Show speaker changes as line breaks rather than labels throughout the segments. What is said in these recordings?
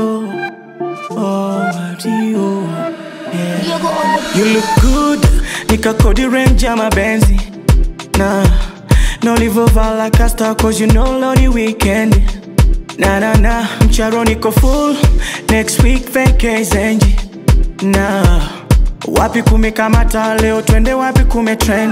Mario, oh Mario, yeah.
Yogo on the
You look good, nikakodi range ya mabenzi na na ulivovaa like a star cause you know lodi weekend na na na mcharo niko full next week vacazenji na wapi kumekamata leo twende wapi kumetrend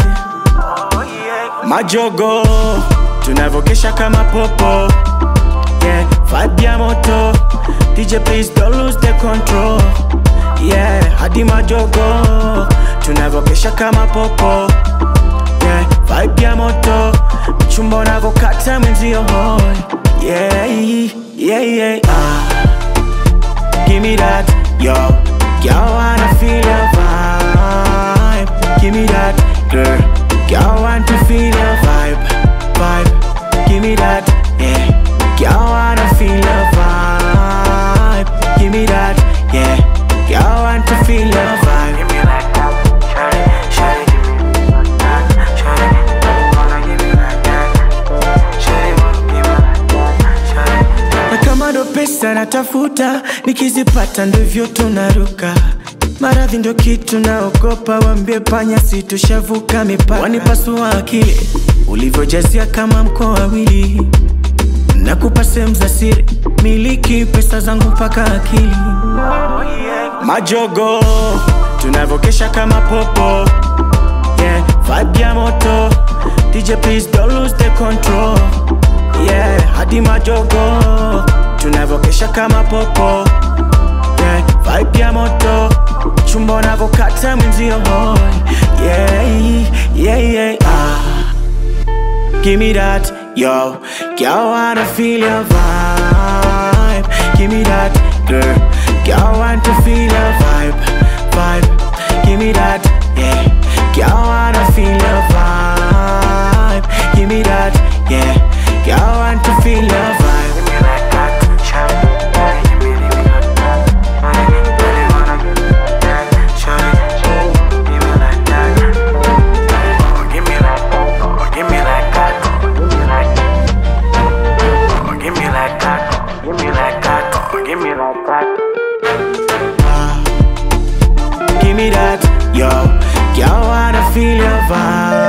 majogo tunavokesha kama popo yeah vibe ya moto dj please don't lose the control yeah hadi majogo tunavokesha kama popo yeah vibe ya moto mchumba unavokata mwenzio hoi yeah yeah yeah ah give me that yo girl wanna feel your vibe give me that girl girl want to feel your vibe vibe give me that yeah girl wanna feel your vibe give me that yeah girl want to feel your vibe
Give me like that, shawty, shawty, give me like that, shawty, wanna give me like that, shawty, wanna give me like that, shawty.
na kama ndo pesa natafuta nikizipata ndivyo tunaruka maradhi ndo kitu naogopa wambie panya situshavuka mipaka wanipasua akili ulivyojazia kama mkoa wawili nakupa sehemu za siri miliki pesa zangu mpaka akili majogo tunavokesha kama popo yeah vibe ya moto dj please don't lose the control yeah hadi majogo tunavokesha kama popo yeah vibe ya moto chumba unavokata mwenzio hoi yeah yeah yeah ah Give me that, yo. Girl, wanna feel your vibe. Give me that, girl. Girl, want to feel your vibe, vibe. Give me that, yeah. Girl, wanna feel your vibe. Give me that, yeah. Girl, want to feel your vibe.
Give me like that, shawty, shawty, give me, give me like that, shawty, really wanna give me like that, shawty, give me like that, oh, give me like that, oh, give me like that, oh, give me like that, oh, give me like that, oh, give me like that.
Give me that, yo. Girl, wanna feel your vibe.